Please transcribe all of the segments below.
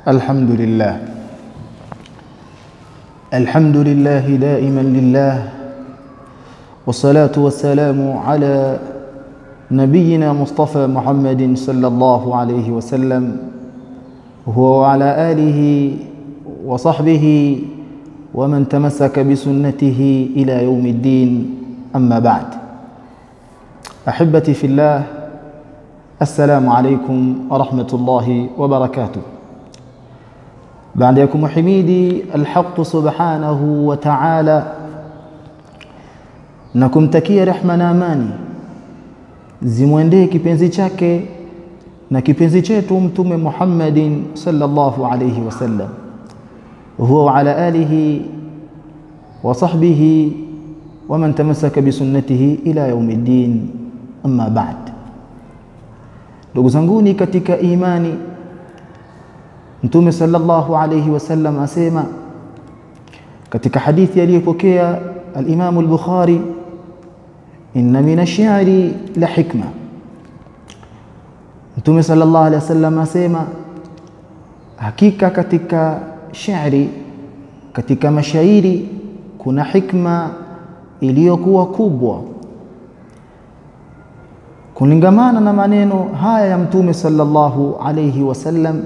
الحمد لله الحمد لله دائما لله والصلاة والسلام على نبينا مصطفى محمد صلى الله عليه وسلم هو وعلى آله وصحبه ومن تمسك بسنته إلى يوم الدين أما بعد أحبتي في الله السلام عليكم ورحمة الله وبركاته baada ya kumhimidi alhaq subhanahu wa ta'ala na kumtakia rehma na amani zimwendee kipenzi chake na kipenzi chetu mtume Muhammadin sallallahu alayhi wasallam huwa wa ala alihi wa sahbihi wa man tamassaka bi sunnatihi ila yaumiddin amma ba'd ndugu zanguni katika imani Mtume sallallahu alayhi wasallam asema katika hadithi aliyopokea al-Imam al-Bukhari inna min ash-shi'ri la hikma Mtume sallallahu alayhi wasallam asema hakika katika shairi katika mashairi kuna hikma iliyokuwa kubwa kulingamana na maneno haya ya Mtume sallallahu alayhi wasallam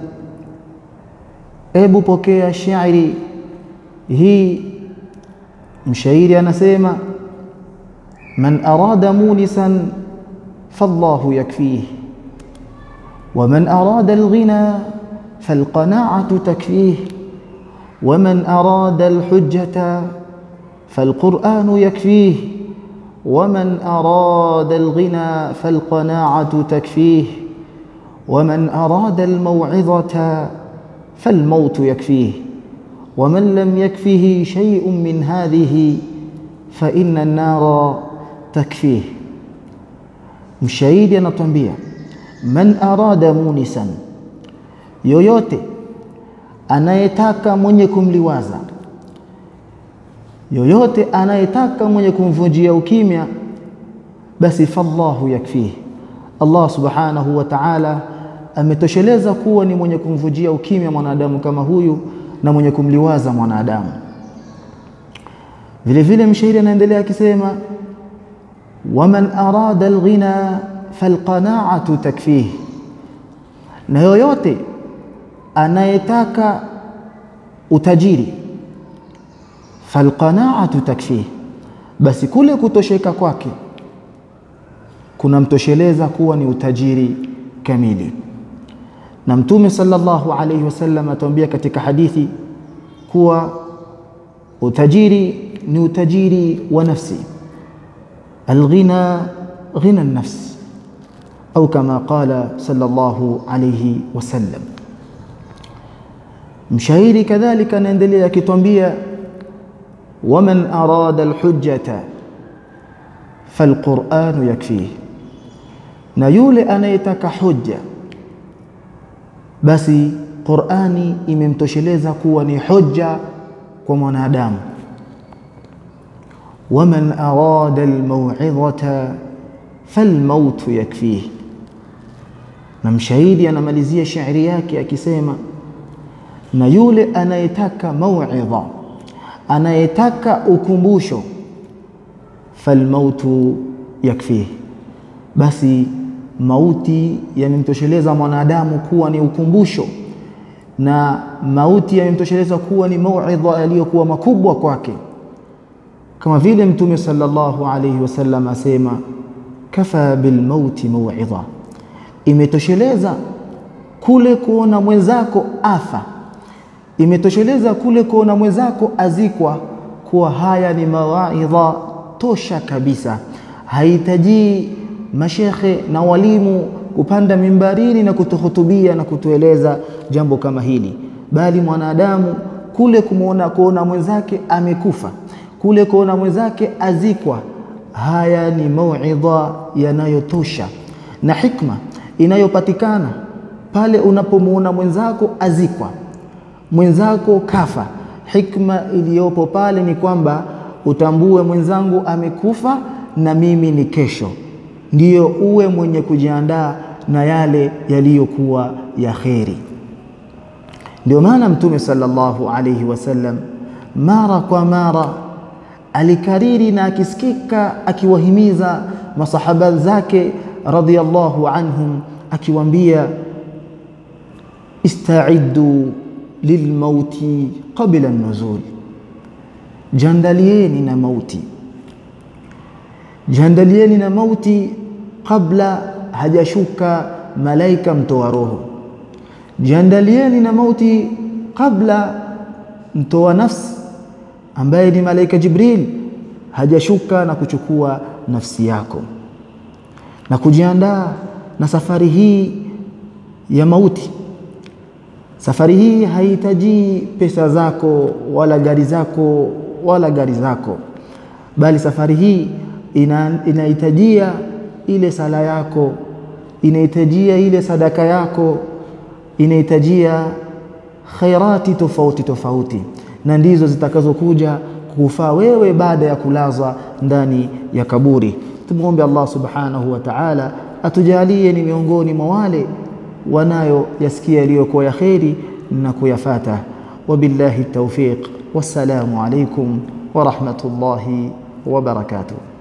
Ebu pokea shairi hii, mshairi anasema man arada munisan fallahu yakfih wa man arada alghina falqana'atu takfih wa man arada alhujjata falqur'anu yakfih wa man arada alghina falqana'atu takfih wa man arada almaw'izata فالموت يكفيه ومن لم يكفه شيء من هذه فإن النار تكفيه mshahidi anatuambia man arada munisan yoyote anayetaka mwenye kumliwaza yoyote anayetaka mwenye kumvunjia ukimya basi fallahu yakfihi Allah subhanahu wa ta'ala ametosheleza kuwa ni mwenye kumvujia ukimya mwanadamu kama huyu na mwenye kumliwaza mwanadamu. Vile vile mshairi anaendelea akisema, waman arada alghina falqana'atu takfih, na yoyote anayetaka utajiri falqana'atu takfih, basi kule kutosheka kwake kunamtosheleza kuwa ni utajiri kamili na mtume sallallahu alayhi wasallam atuambia katika hadithi kuwa utajiri ni utajiri wa nafsi alghina ghina nafs au kama qala sallallahu alayhi wasallam mshairi kadhalika anaendelea akitwambia waman arada alhujjata falquranu yakfihi na yule anayetaka hujja basi Qur'ani imemtosheleza kuwa ni hujja kwa mwanadamu waman arada almaw'idhata falmaut yakfihi na mshahidi anamalizia shairi yake akisema na yule anayetaka mau'idha anayetaka ukumbusho falmautu yakfihi basi mauti yamemtosheleza mwanadamu kuwa ni ukumbusho na mauti yamemtosheleza kuwa ni mauidha yaliyokuwa makubwa kwake kama vile mtume sallallahu alayhi wasallam asema kafa bilmauti mauidha imetosheleza kule kuona mwenzako afa imetosheleza kule kuona mwenzako azikwa kuwa haya ni mawaidha tosha kabisa hahitaji mashekhe na walimu kupanda mimbarini na kutuhutubia na kutueleza jambo kama hili, bali mwanadamu kule kumuona kuona mwenzake amekufa, kule kuona mwenzake azikwa, haya ni mauidha yanayotosha na hikma inayopatikana pale unapomuona mwenzako azikwa, mwenzako kafa. Hikma iliyopo pale ni kwamba utambue mwenzangu amekufa na mimi ni kesho ndiyo uwe mwenye kujiandaa na yale yaliyokuwa ya kheri. Ndio maana Mtume sallallahu alayhi wasallam mara kwa mara alikariri na akisikika akiwahimiza masahaba zake radhiyallahu anhum akiwaambia istaiddu lilmauti qabla nuzul, jiandalieni na mauti, jiandalieni na mauti kabla hajashuka malaika mtoa roho, jiandalieni na mauti kabla mtoa nafsi ambaye ni malaika Jibril hajashuka na kuchukua nafsi yako, na kujiandaa na safari hii ya mauti. Safari hii haihitaji pesa zako wala gari zako wala gari zako, bali safari hii ina, inahitajia ile sala yako, inahitajia ile sadaka yako, inahitajia khairati tofauti tofauti, na ndizo zitakazokuja kufaa wewe baada ya kulazwa ndani ya kaburi. Tumwombe Allah subhanahu wa ta'ala atujalie ni miongoni mwa wale wanayo yasikia yaliyokuwa ya kheri na kuyafata. Wabillahi tawfiq, wassalamu alaikum wa rahmatullahi wa barakatuh.